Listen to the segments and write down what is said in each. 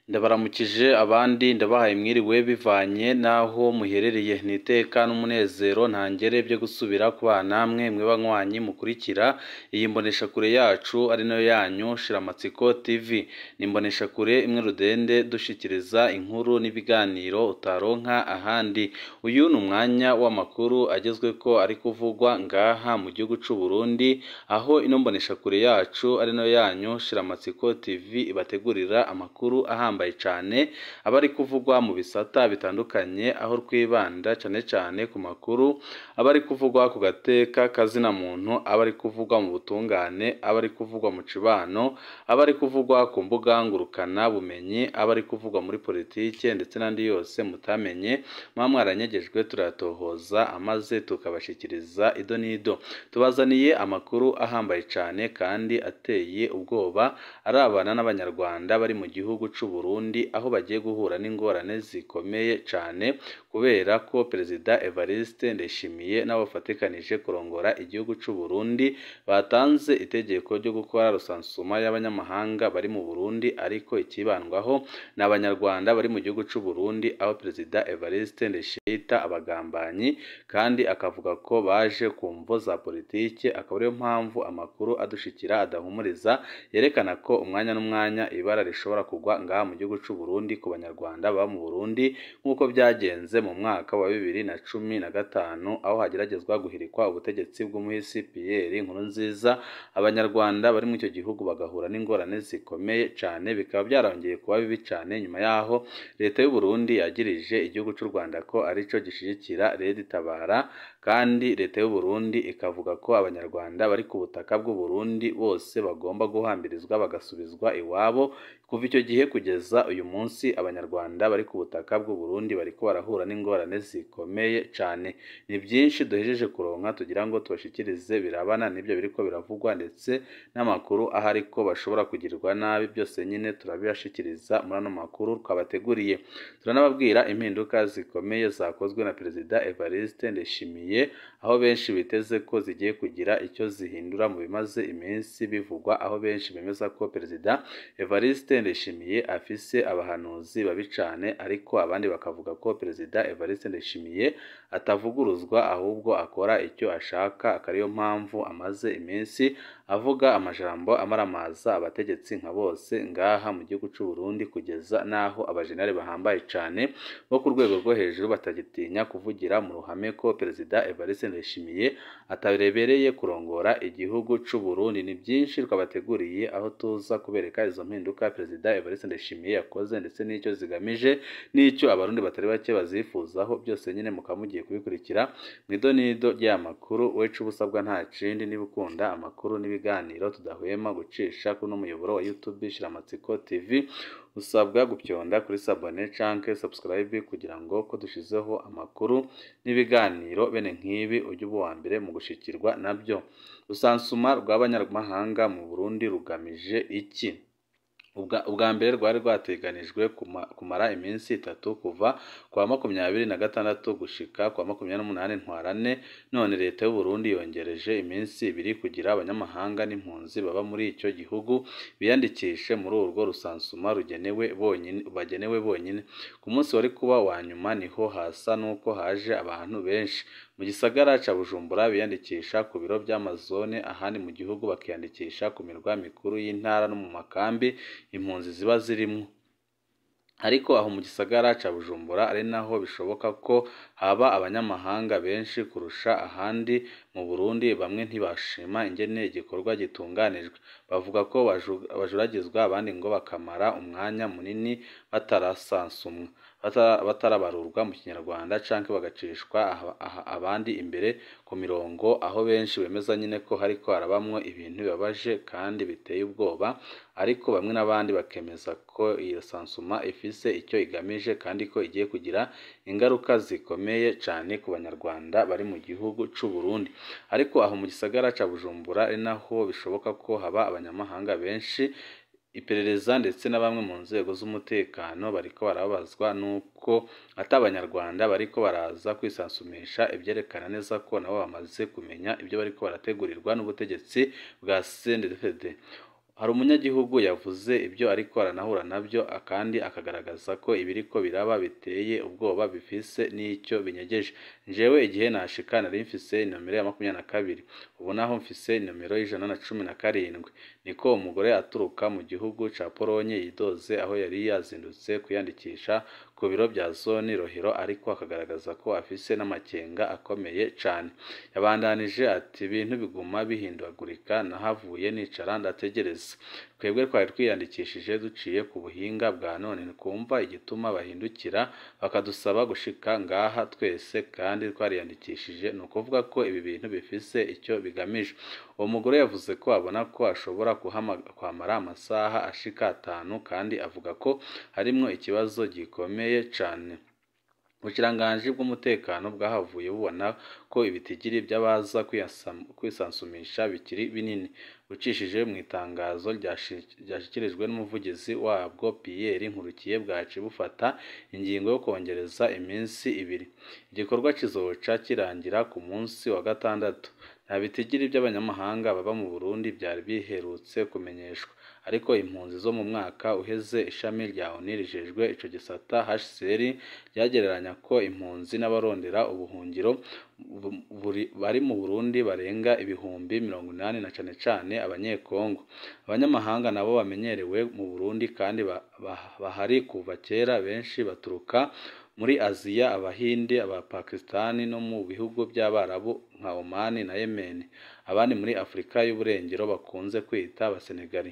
ndabaramukije abandi ndabahaye mwiriwe bivanye n'aho muherereye ni iteka n'umunezero ntangere byo gusubira kubana namwe mwe banywanyi mukurikira iyi mboneshakure yacu ari nayo yanyu shiramatsiko tv ni imboneshakure imwe rudende dushikiriza inkuru n'ibiganiro utaronka ahandi uyu ni umwanya w'amakuru agezweko ari kuvugwa ngaha mu gihugu c'u Burundi aho ino mboneshakure yacu ari nayo yanyu shiramatsiko tv ibategurira amakuru ahambaye cane aba ari kuvugwa mu bisata bitandukanye aho twibanda cane cane ku makuru aba ari kuvugwa ku gateka kazina muntu aba ari kuvugwa mu butungane aba ari kuvugwa mu cibano aba ari kuvugwa ku mbuga ngurukana bumenyi aba ari kuvugwa muri politike ndetse n'andi yose mutamenye muba mwaranyegejwe turayatohoza amaze tukabashikiriza ido n'ido tubazaniye amakuru ahambaye cane kandi ateye ubwoba arabana n'abanyarwanda bari mu gihugu c'u Burundi aho bagiye guhura n'ingorane zikomeye cane kubera ko perezida Evariste Ndayishimiye n'abo bafatikanije kurongora igihugu c'u Burundi batanze itegeko ryo gukora rusansuma y'abanyamahanga bari mu Burundi ariko ikibandwaho ni abanyarwanda bari mu gihugu c'u Burundi aho perezida Evariste Ndayishimiye yita abagambanyi kandi akavuga ko baje ku mvo za politike akaba ariyo mpamvu amakuru adushikira adahumuriza yerekana ko umwanya n'umwanya ibara rishobora kugwa ngaha mu gihugu c'u Burundi ku banyarwanda baba mu Burundi nk'uko byagenze mu mwaka wa bibiri na cumi na gatanu aho hageragezwa guhirikwa ubutegetsi bw'umuhisi Pierre Nkurunziza abanyarwanda bari muri icyo gihugu bagahura n'ingorane zikomeye cane bikaba byarongeye kuba bibi cane nyuma yaho leta y'u Burundi yagirije igihugu c'u Rwanda ko arico gishigikira Red Tabara kandi leta y'u Burundi ikavuga ko abanyarwanda bari ku butaka bw'u Burundi bose bagomba guhambirizwa bagasubizwa iwabo kuva icyo gihe kugeza uyu munsi abanyarwanda bari ku butaka bw'u Burundi bariko barahura n'ingorane zikomeye cane ni byinshi duhejeje kuronka tugira ngo tubashikirize birabana n'ibyo biriko biravugwa ndetse n'amakuru ahari ko bashobora kugirirwa nabi byose nyine turabibashikiriza muri ano makuru twabateguriye turanababwira impinduka zikomeye zakozwe na perezida Evariste Ndayishimiye aho benshi biteze ko zigiye kugira icyo zihindura mu bimaze iminsi bivugwa aho benshi bemeza ko perezida Evariste Ndayishimiye afise abahanuzi babi cane ariko abandi bakavuga ko perezida Evariste Ndayishimiye atavuguruzwa ahubwo akora icyo ashaka akariyo mpamvu amaze iminsi avuga amajambo amaramaza abategetsi nka bose ngaha mu gihugu c'u Burundi kugeza naho abajenali bahambaye cane bo ku rwego rwo hejuru batagitinya kuvugira mu ruhame ko perezida Evariste Ndayishimiye atarebereye kurongora igihugu c'u Burundi ni byinshi twabateguriye aho tuza kubereka izo mpinduka perezida Evariste Ndayishimiye yakoze ndetse n'icyo zigamije n'icyo abarundi batari bake bazifuzaho byose nyine mukaba mugiye kubikurikira mu idonido ry'aya makuru wecu ubusabwa nta kindi niba ukunda amakuru n'ibiganiro tudahwema gucisha kuri uno muyoboro wa YouTube Shiramatsiko TV usabwa gupyonda kuri sabone canke subscribe kugira ngo ko dushizeho amakuru n'ibiganiro bene nk'ibi ujye uba uwa mbere mu gushikirwa nabyo rusansuma rw'abanyamahanga mu Burundi rugamije iki ubwa mbere rwari rwateganijwe kumara iminsi itatu kuva kwa makumyabiri na gatandatu gushika kwa makumyabiri n'umunani ntwarane none leta y'u Burundi yongereje iminsi ibiri kugira abanyamahanga n'impunzi baba muri icyo gihugu biyandikishe muri urwo rusansuma rugenewe bonyine bagenewe bonyine ku munsi wari kuba wa nyuma niho hasa n'uko haje abantu benshi mu gisagara ca Bujumbura biyandikisha ku biro by'amazone ahandi mu gihugu bakiyandikisha ku mirwa mikuru y'intara no mu makambi impunzi ziba zirimwo ariko aho mu gisagara ca Bujumbura ari naho bishoboka ko haba abanyamahanga benshi kurusha ahandi mu Burundi bamwe ntibashima ingene igikorwa gitunganijwe bavuga ko bajuragizwa abandi ngo bakamara umwanya munini batarasansumwa batarabarurwa mu kinyarwanda canke bagacishwa abandi imbere ku mirongo aho benshi bemeza nyine ko hariko harabamwo ibintu bibabaje kandi biteye ubwoba ariko bamwe n'abandi bakemeza ko iyo sansuma ifise icyo igamije kandi ko igiye kugira ingaruka zikomeye cane ku banyarwanda bari mu gihugu c'u Burundi ariko aho mu gisagara ca Bujumbura ari naho bishoboka ko haba abanyamahanga benshi iperereza ndetse na bamwe mu nzego z'umutekano bariko barabazwa nuko ati abanyarwanda bariko baraza kwisansumisha ibyerekana neza ko nabo bamaze kumenya ibyo bariko barategurirwa n'ubutegetsi bwa CNDD hari umunyagihugu yavuze ibyo ariko aranahura nabyo kandi akagaragaza ko ibiriko biraba biteye ubwoba bifise n'icyo binyegeje njyewe igihe nashika nari mfise inomero ya makumyabiri na kabiri ubu naho mfise inomero y'ijana na cumi na karindwi niko umugore aturuka mu gihugu ca Polonye yidoze aho yari yazindutse kwiyandikisha ku biro bya zone Rohero ariko akagaragaza ko afise n'amakenga akomeye cane yabandanije ati ibintu biguma bihindagurika nahavuye nicara ndategereza twebwe twari twiyandikishije duciye ku buhinga bwa none twumva igituma bahindukira bakadusaba gushika ngaha twese kandi twariyandikishije ni ukuvuga ko ibi bintu bifise icyo bigamije uwo mugore yavuze ko abona ko ashobora kwamara amasaha ashika atanu kandi avuga ko harimwo ikibazo gikomeye cane ubukiranganji bw'umutekano bwahavuye bubona ko ibitigiri by'abaza kwisansumisha bikiri binini ucishije mu itangazo ryashyikirijwe n'umuvugizi wabwo Pierre Nkurikiye bwaci bufata ingingo yo kongereza iminsi ibiri igikorwa kizoca kirangira ku munsi wa gatandatu nta bitigiri by'abanyamahanga baba mu Burundi byari biherutse kumenyeshwa ariko impunzi zo mu mwaka uheze ishami rya ONU rijejwe ico gisata HCR ryagereranya ko impunzi n'abarondera ubuhungiro bari mu Burundi barenga ibihumbi mirongo inani na cane cane abanyekongo abanyamahanga nabo bamenyerewe mu Burundi kandi bahari kuva kera benshi baturuka muri Aziya abahinde abapakistani no mu bihugu by'abarabu nka Oman na Yemen abandi muri Afurika y'uburengero bakunze kwita abasenegali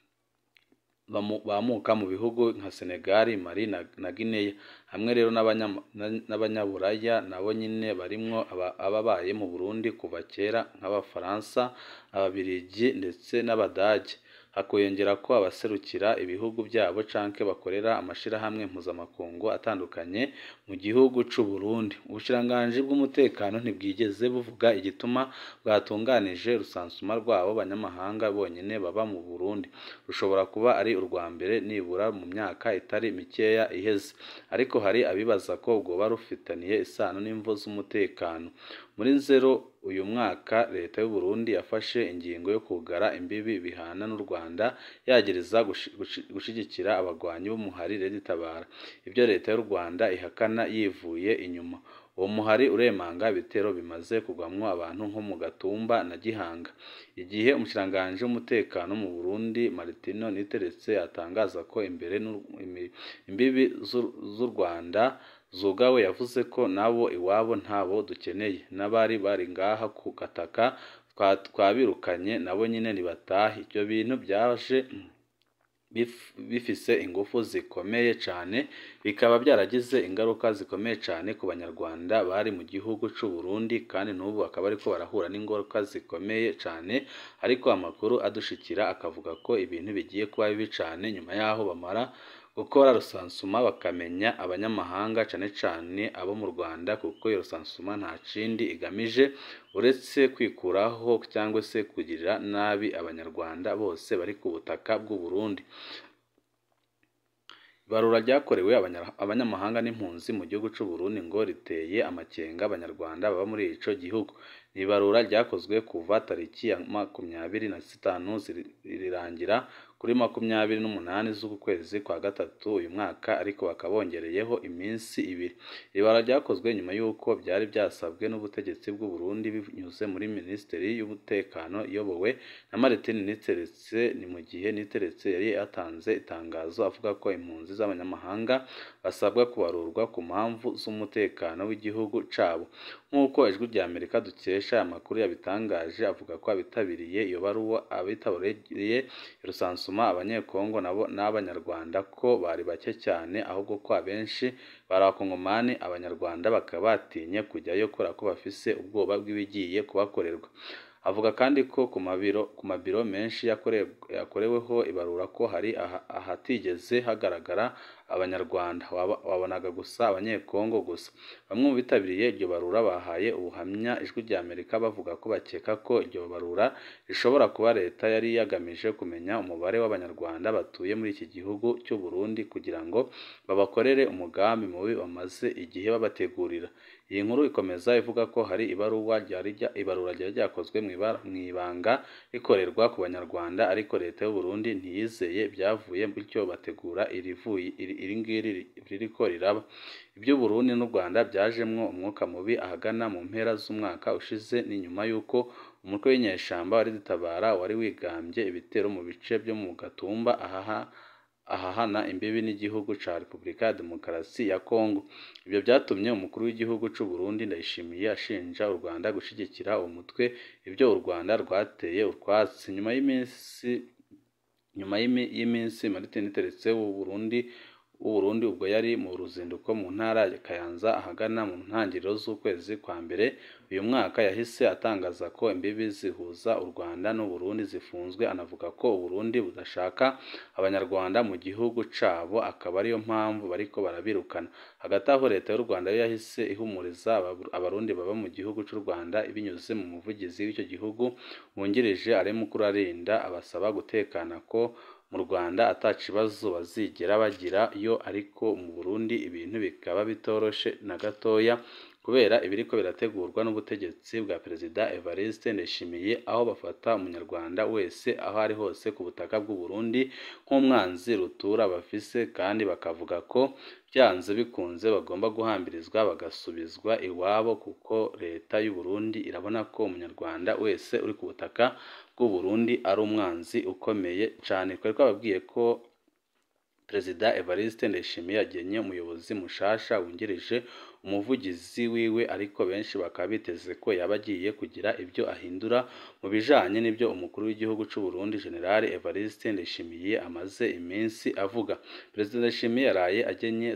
bamuka mu bihugu nka Senegal Mali na Guinea hamwe rero n'abanyaburaya nabo nyine barimwo ababaye mu Burundi kuva kera nk'abafaransa ababirigi ndetse n'abadage hakiyongera ko abaserukira ibihugu byabo canke bakorera amashirahamwe mpuzamakungu atandukanye mu gihugu c'u Burundi ubushiranganji bw'umutekano ntibwigeze buvuga igituma bwatunganije rusansuma rwabo banyamahanga bonyene baba mu Burundi rushobora kuba ari urwa mbere nibura mu myaka itari mikeya iheze ariko hari abibaza ko bwoba rufitaniye isano n'imvo z'umutekano muri nzero uyu mwaka leta y'u Burundi yafashe ingingo yo kugara imbibi bihana n'u Rwanda yagereza gushigikira abagwanyi b'umuhari Red Tabara ibyo leta y'u Rwanda ihakana yivuye inyuma uwo muhari uremanga ibitero bimaze kugwamwo abantu nko mu Gatumba na Gihanga igihe umushikiranganji w'umutekano mu Burundi Martino Niteretse atangaza ko imbere imbibi z'u Rwanda zugawe yavuze ko nabo iwabo ntabo dukeneye n'abari bari ngaha ku gataka twabirukanye nabo nyine nibatahe ibyo bintu byaje bifise ingufu zikomeye cyane bikaba byaragize ingaruka zikomeye cyane ku banyarwanda bari mu gihugu cy'u Burundi kandi n'ubu bakaba ariko barahura n'ingaruka zikomeye cyane ariko amakuru adushikira akavuga ko ibintu bigiye kuba bibi cyane nyuma y'aho bamara gukora rusansuma bakamenya abanyamahanga cyane cyane abo mu Rwanda kuko iyo rusansuma nta kindi igamije uretse kwikuraho cyangwa se kugirira nabi abanyarwanda bose bari ku butaka bw'u Burundi ibarura ryakorewe abanyamahanga n'impunzi mu gihugu cy'u Burundi ngo riteye amakenga abanyarwanda baba muri ico gihugu ni ibarura ryakozwe kuva tariki ya makumyabiri na zitanu rirangira kuri makumyabiri n'umunani z'uku kwezi kwa gatatu uyu mwaka ariko bakaba bongereyeho iminsi ibiri ibara ryakozwe nyuma y'uko byari byasabwe n'ubutegetsi bw'u Burundi binyuze muri minisiteri y'umutekano iyobowe na Martin Niteretse ni mu gihe Niteretse yari yatanze itangazo avuga ko impunzi z'abanyamahanga basabwa kubarurwa ku mpamvu z'umutekano w'igihugu cabo nk'uko ijwi rya Amerika dukesha amakuru yabitangaje avuga ko abitabiriye iyo baruwa abitabiriye rusansuma abanyekongo nabo n'abanyarwanda ko bari bake cyane ahubwo ko abenshi bari abakongomani abanyarwanda bakaba batinye kujyayo kubera ko bafise ubwoba bw'ibigiye kubakorerwa avuga kandi ko ku mabiro ku mabiro menshi yakoreweho ibarura ko hari ahatigeze hagaragara abanyarwanda wabonaga gusa abanyekongo gusa bamwe mu bitabiriye iryo barura bahaye ubuhamya ijwi rya Amerika bavuga ko bakeka ko iryo barura rishobora kuba leta yari yagamije kumenya umubare w'abanyarwanda batuye muri iki gihugu cy'u Burundi kugira ngo babakorere umugambi mubi bamaze igihe babategurira iyi nkuru ikomeza ivuga ko hari ibaruwa ryari ibarura ryari ryakozwe mu ibanga rikorerwa ku banyarwanda ariko leta y'u Burundi ntiyizeye ibyavuye bityo bategura iri ngiri ririko riraba iby'u Burundi n'u Rwanda byajemwo umwuka mubi ahagana mu mpera z'umwaka ushize ni nyuma y'uko umutwe w'inyeshamba wari dutabara wari wigambye ibitero mu bice byo mu Gatumba ahaha ahahana imbibi n'igihugu ca Repubulika ya Demokarasi ya Kongo ibyo byatumye umukuru w'igihugu c'u Burundi Ndayishimiye ashinja u Rwanda gushigikira uwo mutwe ibyo u Rwanda rwateye utwatsi nyuma y'iminsi nyuma y'iminsi Martin Teretse w'u Burundi w'u Burundi ubwo yari mu ruzinduko mu ntara ya Kayanza ahagana mu ntangiriro z'ukwezi kwa mbere uyu mwaka yahise atangaza ko imbibi zihuza u Rwanda n'u Burundi zifunzwe anavuga ko u Burundi budashaka abanyarwanda mu gihugu cabo akaba ariyo mpamvu bariko barabirukana hagati aho leta y'u Rwanda yo yahise ihumuriza abarundi baba mu gihugu c'u Rwanda binyuze mu muvugizi w'icyo gihugu wungirije Alemukuru Arinda abasaba gutekana ko mu Rwanda ata kibazo bazigera bagira yo ariko mu Burundi ibintu bikaba bitoroshe na gatoya kubera ibiriko birategurwa n'ubutegetsi bwa Perezida Evariste Ndayishimiye aho bafata umunyarwanda wese aho ari hose ku butaka bw'u Burundi nk'umwanzi rutura bafise kandi bakavuga ko byanze bikunze bagomba guhambirizwa bagasubizwa iwabo kuko leta y'u Burundi irabona ko umunyarwanda wese uri ku butaka bw'u Burundi ari umwanzi ukomeye cyane twari twababwiye ko Perezida Evariste Ndayishimiye yagenye umuyobozi mushasha wungirije umuvugizi wiwe ariko benshi bakaba biteze ko yaba agiye kugira ibyo ahindura mu bijanye n'ibyo umukuru w'igihugu c'u Burundi General Evariste Ndayishimiye amaze iminsi avuga Perezida Ndayishimiye yaraye agenye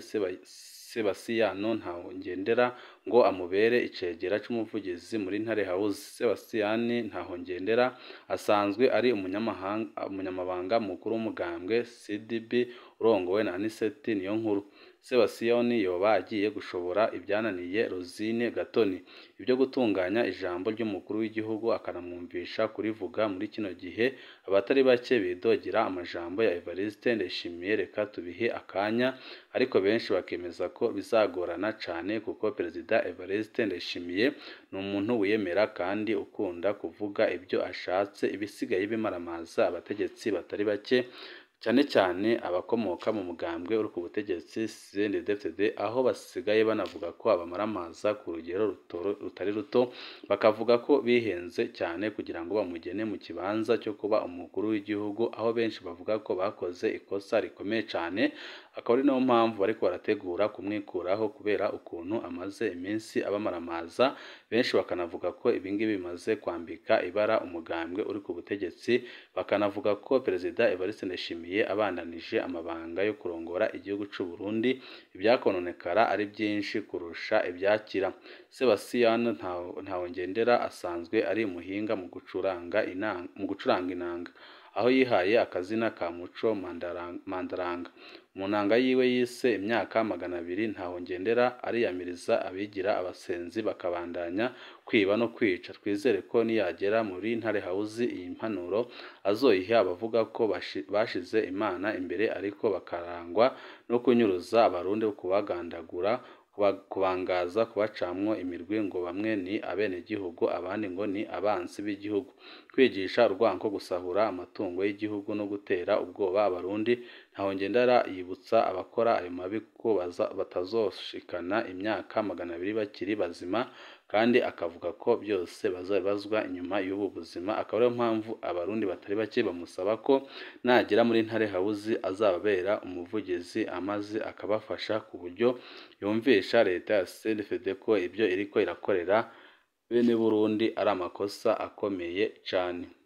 Sebasiyano Ntahongendera ngo amubere icegera c'umuvugizi muri Ntare House Sebasiyani Ntahongendera asanzwe ari umunyamabanga mukuru w'umugambwe CDB urongowe na Aniseti Niyonkuru Sebasiyoni yoba agiye gushobora ibyananiye Rosine Gatoni ibyo gutunganya ijambo ry'umukuru w'igihugu akanamwumvisha kurivuga muri kino gihe abatari bake bidogera amajambo ya Evariste Ndayishimiye reka tubihe akanya ariko benshi bakemeza ko bizagorana cane kuko Perezida Evariste Ndayishimiye ni umuntu wiyemera kandi ukunda kuvuga ibyo ashatse ibisigaye bimaramaza abategetsi batari bake cyane cyane abakomoka mu mugambwe uri ku butegetsi CNDD-FDD aho basigaye banavuga ko abamaramaza ku rugero rutari ruto bakavuga ko bihenze cyane kugira ngo bamugene mu kibanza cyo kuba umukuru w'igihugu aho benshi bavuga ko bakoze ikosa rikomeye cyane akaba ari nayo mpamvu bariko barategura kumwikuraho kubera ukuntu amaze iminsi abamaramaza benshi bakanavuga ko ibingibi bimaze kwambika ibara umugambwe uri ku butegetsi bakanavuga ko Perezida Evariste Ndayishimiye abandanije amabanga yo kurongora igihugu c'u Burundi ibyakononekara ari byinshi kurusha ibyakira Sebastien Ntahongendera asanzwe ari umuhinga mu gucuranga inanga mu gucuranga inanga aho yihaye akazina ka Muco Mandaranga mu nanga yiwe yise imyaka magana abiri Ntahongendera ariyamiriza abigira abasenzi bakabandanya kwiba no kwica twizere ko niyagera muri Ntare House iyi mpanuro azoyiha abavuga ko bashize Imana imbere ariko bakarangwa no kunyuruza abarundi kubagandagura kubangaza kubacamwo imirwi ngo bamwe ni abenegihugu abandi ngo ni abansi b'igihugu kwigisha urwanko gusahura amatungo y'igihugu no gutera ubwoba abarundi Ntahongendera yibutsa abakora ayo mabi ko batazoshikana imyaka magana abiri bakiri bazima kandi akavuga ko byose bazabibazwa inyuma y'ubu buzima akaba ariyo mpamvu abarundi batari bake bamusaba ko nagera muri Ntare House azababera umuvugizi amaze akabafasha ku buryo yumvisha leta ya CNDD-FDD ko ibyo iriko irakorera bene Burundi ari amakosa akomeye cane